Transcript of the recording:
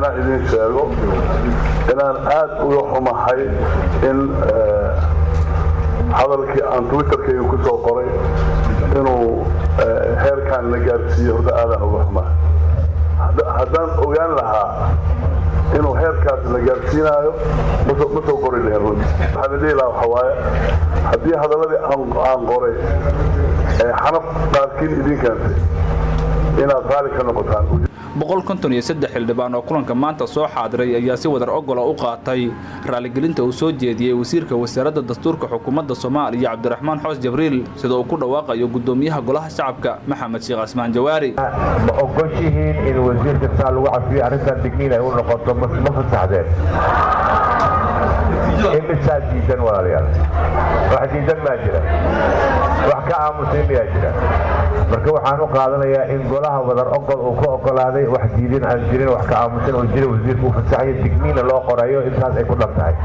inaan idin sheego inaan aad uga xumahay in hadalkii aan twitterkayga ku soo qoray inuu heerkan la gaarsiiyo horta aadaan uga xumahay haddaan ogaan lahaa inuu heerkaas la gaarsiinaayo ma soo qori lahayn runti waxaan idhihi lahaa waxaa waaye haddii hadalladii aan qoray ee xanaf qaarkiin idin keentay inaad raali ka noqotaan boqol konton iyo saddex xildhibaan oo kulanka maanta soo xaadiray ayaa si wadar ogola u qaatay raaligelinta uu soo jeediyey wasiirka wasaaradda dastuurka xukuumadda soomaaliya cabdiraxmaan xoos jabriil sida uu ku dhawaaqayo guddoomiyaha golaha shacabka maxamed sheekh casmaan jawaari ma ogoshihiin in wasiirka saa lagu cafiyo arrintan digniin ay u noqoto ma fasaxdeen imisaa diidan walaalayaal wax diidan maa jira wax ka aamusay miyaa jira marka waxaan u qaadanayaa in golaha wadar ogol uu ka ogolaaday wax diidin aan jirin wax ka aamusan oo jira wasiirka u fasaxayo digniina loo qorayo intaas ay ku dhan tahay